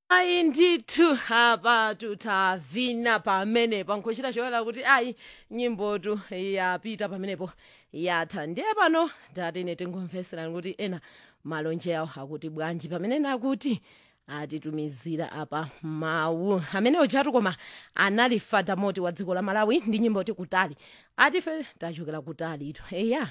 ayi ndithu apa tutavina pamenepo nkhochita choyera kuti ayi nyimbotu yapita pamenepo yatha ndiye pano tatine tingomveserani kuti ena malonje awo akuti bwanji pamene nakuti atitumizira apa mawu amene ojatu koma anali fada moti wa dziko la malawi ndi nyimbo ti kutali atife tachokera kutali ito eya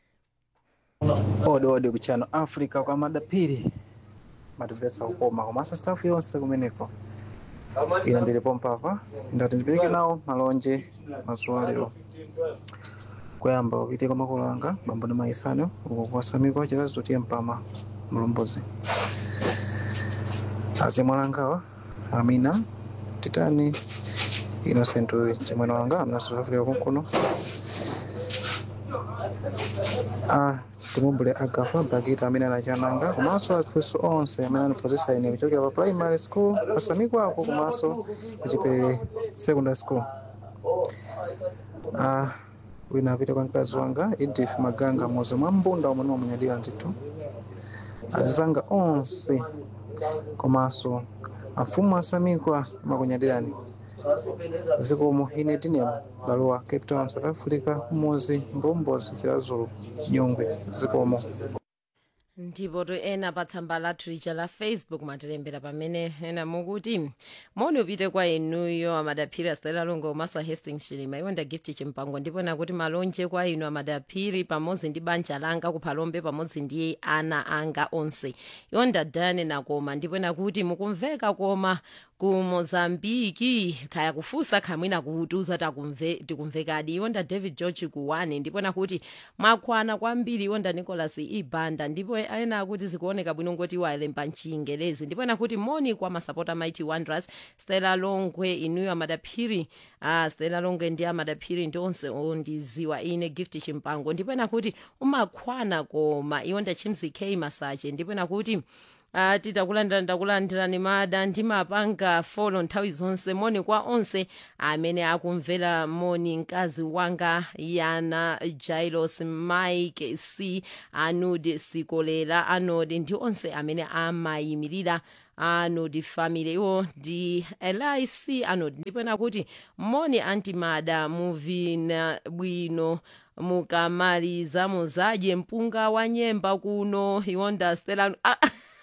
ode ode kuchano africa kwa madapiri matipesa kukoma komanso staff yonse kumeneko ina ndilipo mpapa ndati ndipereke nawo malonje mazuwa lero kuyamba upite kwa makolo anga bambo ndi maisano uko kuwasamikwa chilazo tiye mpama mlombozi azimwalangawa amina titani innocent chamwene wanga amina south africa kunkuno ah, timumbule agafa bagita amene anachananga komanso akhristu onse amene aniphunzitsa ine kuchokera pa primary school pasamikwako komanso kuchipelere secondary school ah, wina apite kwa mkazi wanga edith maganga muzi mwa mbunda omwe nimamunyadira ndithu azizanga onse komanso afumu asamikwa makunyadirani zikomo ine tinemo balowa cape town south africa muzi mbombozi chilazulu nyungwe zikomo ndipo to ena pa tsamba lathu lija la facebook matilembera pamene ena mukuti moni upite kwa inuyo amadaphiri asitali longo komanso a hastings chilima iwo nda gift chimpango ndipo nakuti malonje kwa inu amadaphiri pamodzi ndi banja langa kuphalombe pamodzi ndi ana anga onse iwo ndadane nakoma ndipo nakuti mukumveka koma ku mozambiki khaya kufusa khamwina kutiuza takumve tikumvekadi iwo nda david george kuwane ndipo nakuti mwakwana kwambiri iwo nda nicholas ibanda ndipo ena akuti zikuoneka bwino ngoti walemba mchingelezi ndipo nakuti moni kwa masapota mighty wonders stella longwe inuyo amadaphiri uh, stella longwe ndi amadaphiri ndi onse ondiziwa ine gift chimpango ndipo nakuti umakhwana koma iwo nda chimzi k masache ndipo nakuti Uh, titakulandira ndakulandirani mada ndimapanga folo nthawi zonse moni kwa onse amene akumvera moni mkazi wanga yana jailos mike c anod sikolera anod ndi onse amene amayimirira anod family iwo ndi lic anod ndipo nakuti moni antimada muvina bwino mukamaliza muzadye mpunga wa nyemba kuno iwo ndastela ah,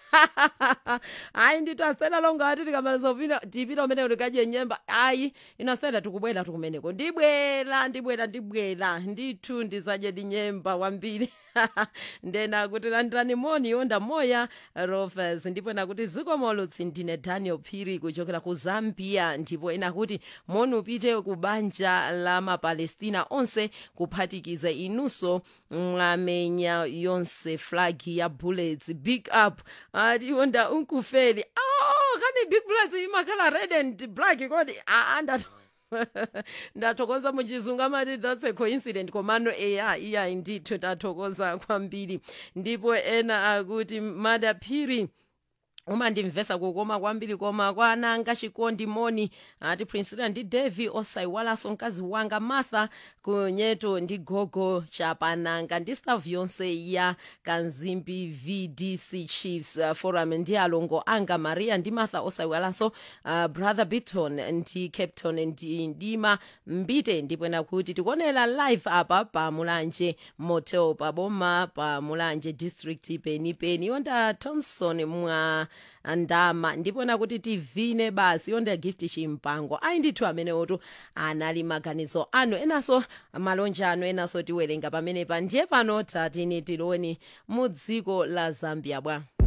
ayi ndithu asela longa ati tikamaliza upita tipita umene tikadye nyemba ayi inasela tikubwera tikumeneko ndibwera ndibwera ndibwera ndithu ndizadye ndi nyemba wambiri ndena kuti landirani moni yonda moya rovers ndipo nakuti zikomolotsi ndine daniel phiri kuchokera ku zambia ndipo ena kuti moni upite ku banja la mapalestina onse kuphatikiza inunso mwamenya yonse flag ya bullets big up ati yonda unkufeli oh kani big bullets imakhala red and black kodi aa ndato ndathokoza muchizungu amati that's a coincident komano eya iya ndithu ndathokoza kwambiri ndipo ena akuti madaphiri umandimvesa kukoma kwambiri koma kwananga chikondi moni ati prinsila ndi devi osaiwalanso mkazi wanga martha kunyeto ndi gogo chapananga ndi staff yonse ya kanzimbi vdc chiefs uh, forum ndi alongo anga maria ndi martha osaiwalanso uh, brother biton ndi capton ndi ndima mbite ndipo nakuti tikuonera live apa pa mulanje motel paboma pa mulanje district penipeni yonda thompson mwa ndama ndipo nakuti tivine basi yonda gift chimpango ayi ndithu amene otu anali maganizo anu enanso malonje anu enanso tiwerenga pamenepa ndiye pano tatini tiloni mu dziko la zambia bwa